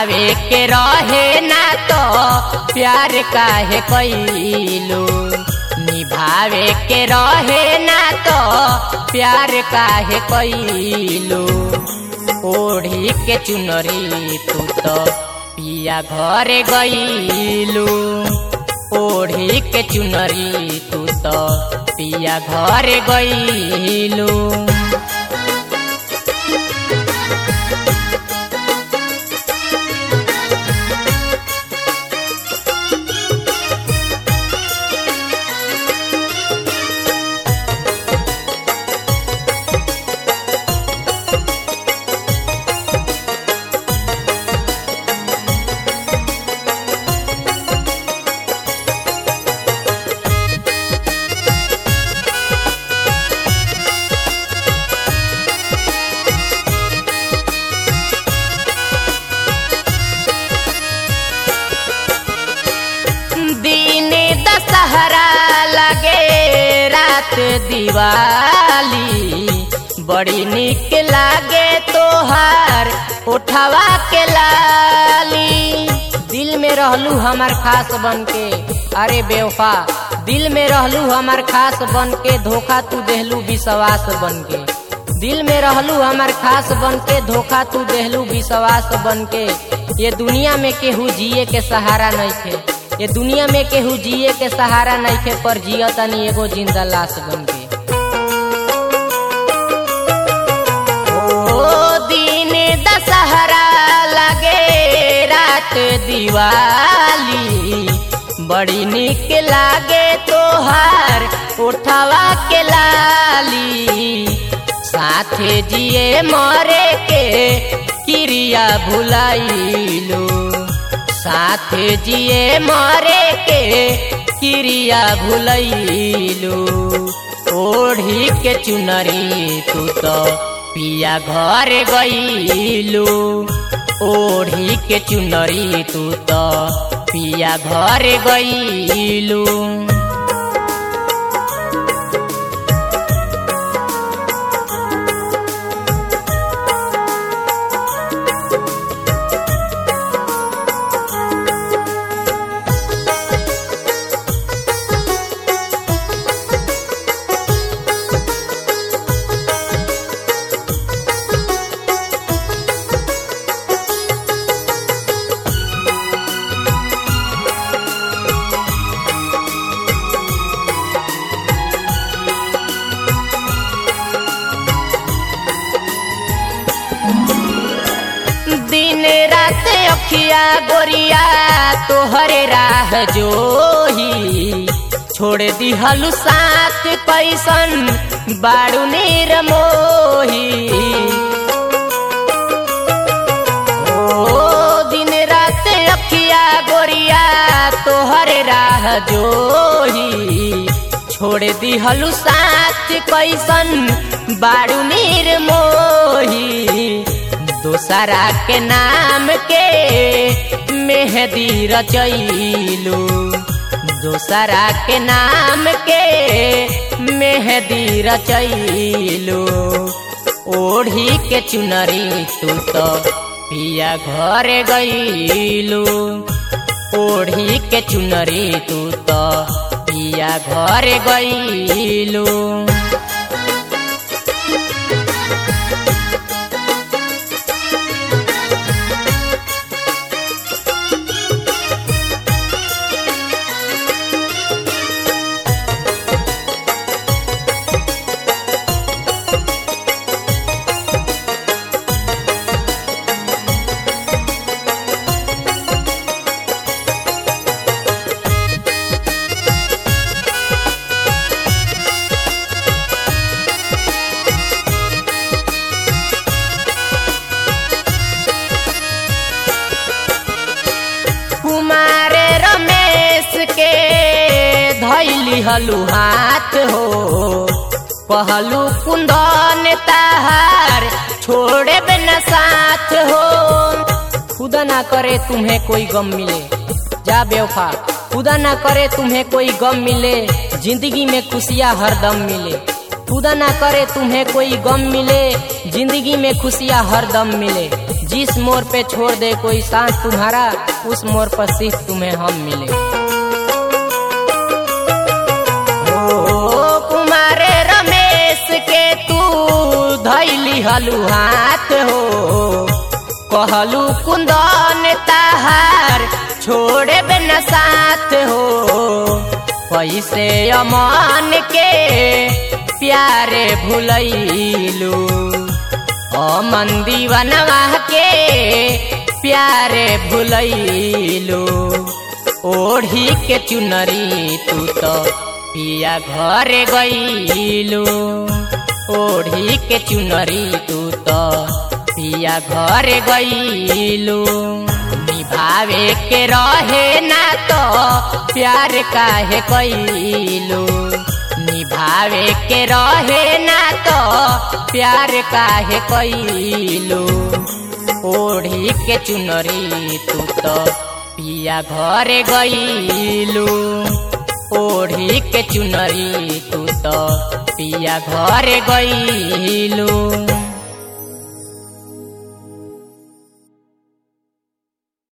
निभावे के रहे ना तो प्यार काहे कैलू निभावे के रहे ना तो प्यार काहे कैलू ओढ़ी के चुनरी तू तो पिया घरे गईलू ओढ़ी के चुनरी तू तो पिया घरे गईलू दिन दशहरा लगे रात दिवाली बड़ी निक लागे तोहार उठवा के लाली दिल में रहलू हमार खास बन के अरे बेवफा दिल में रहलू हमार खास बन के धोखा तू देहलू विश्वास बन के दिल में रहलू हमार खास बन के धोखा तू देहलू विश्वास बन के ये दुनिया में केहू जिए के सहारा नहीं थे ये दुनिया में केहू जिए के सहारा नहीं थे पर जिया तनी एगो जिंदा लाश बन के ओ दिन दशहरा लगे रात दिवाली बड़ी निक लागे तोहार उठवा के लाली साथे जिए मरे के क्रिया भुलाइलो साथे जिए मरे के क्रिया भुलैलू ओढ़ी के चुनरी तू तो पिया घर गईलू ओढ़ी के चुनरी तू तो पिया घर गईलू दिन रात अखिया गोरिया तोहरे राह जोही छोड़ दिहलु साथ कैसन बाड़ू निर्मोही ओ दिन रात अखिया गोरिया तोहरे राह जोही छोड़ दिहलु साथ कैसन बाड़ू निर्मोही दोसरा के नाम के मेहदी रचैलू दोसरा के नाम के मेहदी रचैलू ओढ़ी के चुनरी तू तो पिया घर गईलू ओढ़ी के चुनरी तू तो पिया घर गईलू हलू हाथ हो पहलू कुंदन ताहार छोड़े बिना साथ हो खुदा ना करे तुम्हें कोई गम मिले जा बेवफा खुदा ना करे तुम्हें कोई गम मिले जिंदगी में खुशियाँ हरदम मिले खुदा ना करे तुम्हें कोई गम मिले जिंदगी में खुशियाँ हरदम मिले जिस मोड़ पे छोड़ दे कोई सांस तुम्हारा उस मोड़ पर सिर्फ तुम्हें हम मिले ओ कुमारे रमेश के तू धैली हलू हाथ हो कहलू कुंदन ताहार छोड़े बिना साथ हो पैसे अमान के प्यारे भुलैलू अमन दीवनवा के प्यारे भुलैलू ओढ़ी के चुनरी तू तो पिया घर गईलू ओढ़ी के चुनरी तू तो पिया घर गईलू निभावे के रहे ना तो प्यार काहे कैलू निभावे के रहे ना तो प्यार काहे कैलू ओढ़ी के चुनरी तू तो पिया घर गईलू ओढ़ी के चुनरी तू तो पिया घर गईलू